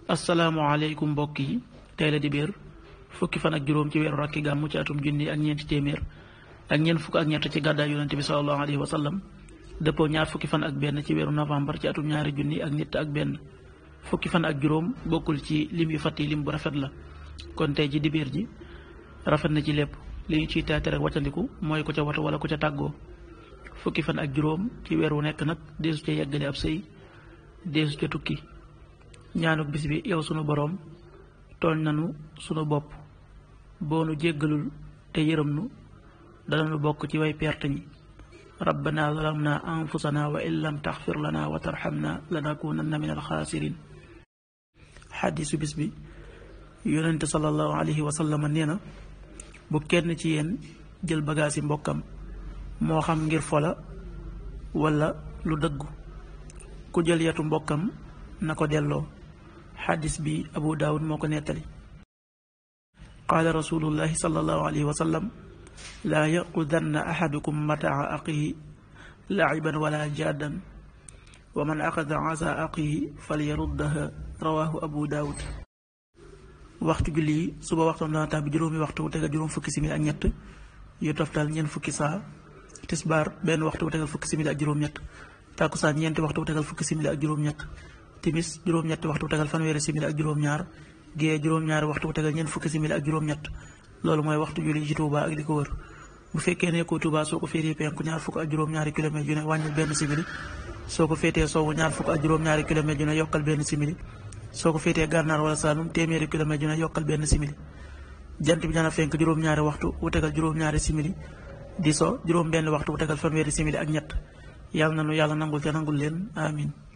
asalaamaaleykum mbokk yi tey la di biir fukki fan ak juróom ci weeru rakki gàmmu ci atum junni ak ñeenti téeméer ak ñeent fukk ak ñett ci gàddaay yonente bi salallahu alayhi wa sallam dëppoo ñaar fukki fan ak benn ci weeru novembre ci atum ñaari junni ak nit ak benn fukki fan ak juróom bokkul ci lim yu fàtt yi lim bu rafet la kon tey ci dibeer ji rafet na ci lépp li ñu ciy taate rek waccandiku mooy ku ca watu wala ku ca tàggoo fukki fan ak juróom ci weer wu nekk nag deesu ca yeggale ab sëy deesu ca tukki ñaanuk bis bi yow sunu boroom tooñ nanu sunu bopp boo nu jéggalul te yërëm nu dananu bokk ci way perte ñi rabbana zalamna anfusana wa in lam taxfir lana wa tarxamna lanakunanna min alxaasirin xadiisu bis bi yonente salallahu alayhi wa sallam nee na bu kenn ci yéen jël bagaasi mbokkam moo xam ngir fola wala lu dëggu ku jël yatu mbokkam na ko delloo xadis bi abu daawud moo ko nettali qaala rasulullahi sallallahu alayhi wa sallam laa yaqudanna axadukum mataa aqihi laaciban wala jaadan wa man axada asa aqihi falyaruddaha rawaahu abu daawud waxtu julli yi suba waxtoom dana tàbbi juróomi waxtu wu tegal juróom fukki simili ak ñett yu toftal ñeent fukki saa tisbaar benn waxtu wu tegal fukki simili ak juróom-ñett tàkkusaan ñeenti waxtu wu tegal fukki simili ak juróom-ñett timis juróom-ñetti waxtu wu tegal fanweeri simili ak juróom-ñaar gée juróom-ñaari waxtu wu tegal ñeent fukki simili ak juróom-ñett loolu mooy waxtu julli ci Touba ak li ko wër bu fekkee nekkoo Touba soo ko féetee penku ñaar fukk ak juróom-ñaari kilomètre yu ne wàññil benn simili soo ko féetee sowwu ñaar fukk ak juróom-ñaari kilomètre yu ne yokkal benn simili soo ko féetee gànnaar wala Saalum téeméeri kilomètre yu ne yokkal benn simili jant bi dana fenk juróom-ñaari waxtu wu tegal juróom-ñaari simili di so juróom benn waxtu wu tegal fanweeri simili ak ñett yàlla na nu yàlla nangul te nangul leen amin